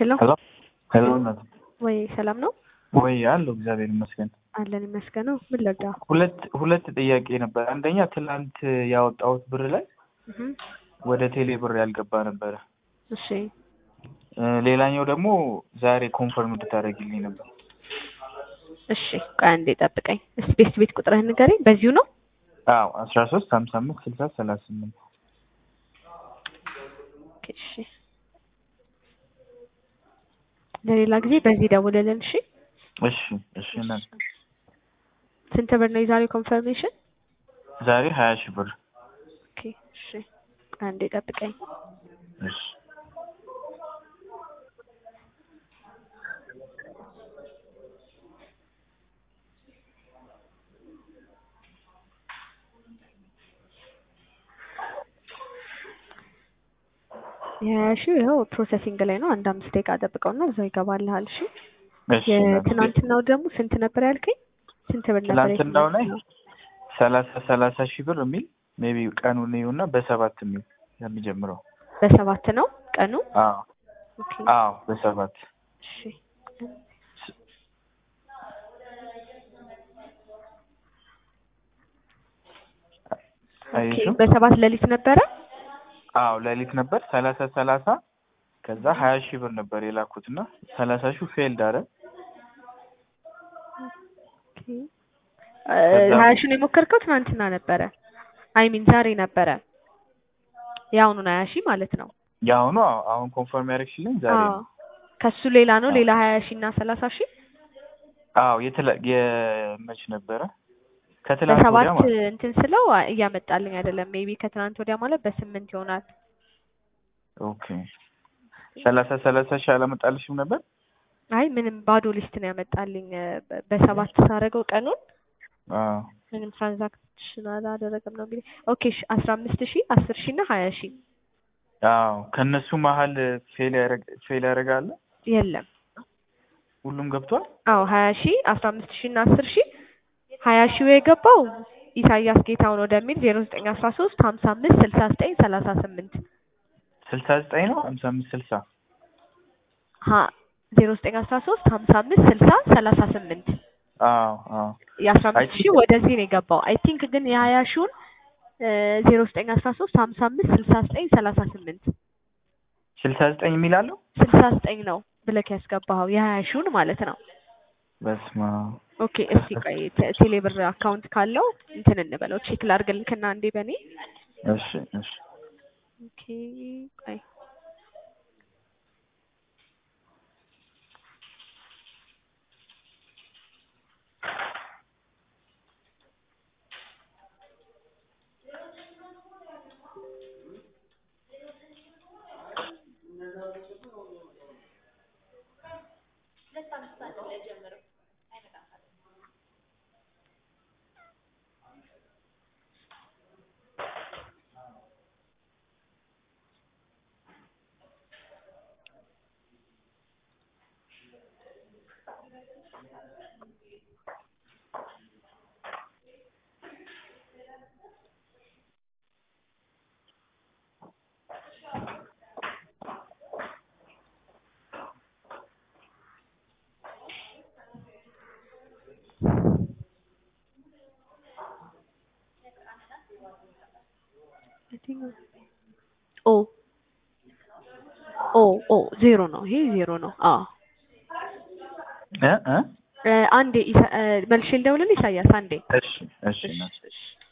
ሄሎ ሄሎ ሄሎ እናት ወይ ሰላም ነው ወይ አለሁ እግዚአብሔር ይመስገን። አለን ይመስገነው። ምን ልርዳ? ሁለት ሁለት ጥያቄ ነበር። አንደኛ ትናንት ያወጣሁት ብር ላይ እህ ወደ ቴሌ ብር ያልገባ ነበረ። እሺ እ ሌላኛው ደግሞ ዛሬ ኮንፈርም እንድታደርግልኝ ነበር። እሺ ቆይ አንዴ ጠብቀኝ። እስቲ ቤት ቤት ቁጥርህን ንገረኝ። በዚሁ ነው? አዎ አስራ ሶስት ሀምሳ አምስት ስልሳ ሰላሳ ስምንት ኦኬ እሺ ለሌላ ጊዜ በዚህ ደውልልን። እሺ እሺ እሺ እናት ስንት ብር ነው የዛሬው ኮንፈርሜሽን? ዛሬ ሀያ ሺህ ብር ኦኬ እሺ ቆይ አንዴ ጠብቀኝ። እሺ የሀያ ሺው ይኸው ፕሮሰሲንግ ላይ ነው። አንድ አምስት ደቂቃ ጠብቀውና እዛው ይገባልሃል። እሺ እሺ እናት የትናንትናው ደግሞ ስንት ነበር ያልከኝ? ስንት ብር ነበር? ትናንትናው ላይ የትናንትናው? ሰላሳ ሰላሳ ሺህ ብር የሚል ሜቢ ቀኑን ይሁና በሰባት የሚል የሚጀምረው በሰባት ነው ቀኑ። አዎ ኦኬ አዎ በሰባት እሺ ኦኬ አየሽው? በሰባት ሌሊት ነበረ። አዎ ሌሊት ነበር ሰላሳ ሰላሳ ከዛ ሀያ ሺህ ብር ነበር የላኩት እና ሰላሳ ሺህ ፌልድ አረ ኦኬ እ ሀያ ሺውን የሞከርከው ትናንትና ነበረ። አይ ሚን ዛሬ ነበረ። የአሁኑን ሀያ ሺህ ማለት ነው። የአሁኑ አዎ አሁን ኮንፈርም ያደረግሽልኝ ዛሬ አዎ ነው። ከሱ ሌላ ነው አዎ። ሌላ ሀያ ሺህ እና ሰላሳ ሺህ አዎ የተለ የመች ነበረ ከትላንት በሰባት ወዲያ ማለት እንትን ስለው አ- እያመጣልኝ አይደለም። ሜቢ ከትናንት ወዲያ ማለት በስምንት ይሆናል። ኦኬ ሰላሳ ሰላሳ ሺህ አላመጣልሽም ነበር? አይ ምንም ባዶ ሊስት ነው ያመጣልኝ። እ በ- በሰባት ሳደርገው ቀኑን አዎ ምንም ትራንዛክሽን አላደረገም ነው እንግዲህ። ኦኬ እሺ አስራ አምስት ሺህ አስር ሺህ እና ሀያ ሺህ አዎ ከእነሱ መሀል ፌል ያረግ ፌል ያደርጋል። የለም። ሁሉም ገብቷል። አዎ ሀያ ሺህ አስራ አምስት ሺህ እና አስር ሺህ ሀያ ሺው የገባው ኢሳያስ ጌታውን ወደሚል ዜሮ ዘጠኝ አስራ ሶስት ሀምሳ አምስት ስልሳ ዘጠኝ ሰላሳ ስምንት ስልሳ ዘጠኝ ነው ሀምሳ አምስት ስልሳ ሀ ዜሮ ዘጠኝ አስራ ሶስት ሀምሳ አምስት ስልሳ ሰላሳ ስምንት አዎ አዎ የአስራ አይ አምስት ሺህ ወደዚህ ነው የገባው። አይ ቲንክ ግን የሀያ ሺውን ዜሮ ዘጠኝ አስራ ሶስት ሀምሳ አምስት ስልሳ ዘጠኝ ሰላሳ ስምንት ስልሳ ዘጠኝ የሚል አለው። ስልሳ ዘጠኝ ነው ብለክ ያስገባኸው የሀያ ሺውን ማለት ነው። በስመ አብ ኦኬ እስቲ ቆይ ቴ- ቴሌብር አካውንት ካለው እንትን እንበለው ቼክ ላድርግልክና አንዴ በኔ እሺ እሺ ኦኬ ቆይ I think ኦ ኦ ኦ ዜሮ ነው ይሄ ዜሮ ነው። አዎ እ እ እ አንዴ ኢሳ- እ መልሼ ልደውልልህ ኢሳያስ አንዴ እሺ እሺ እሺ እናት እሺ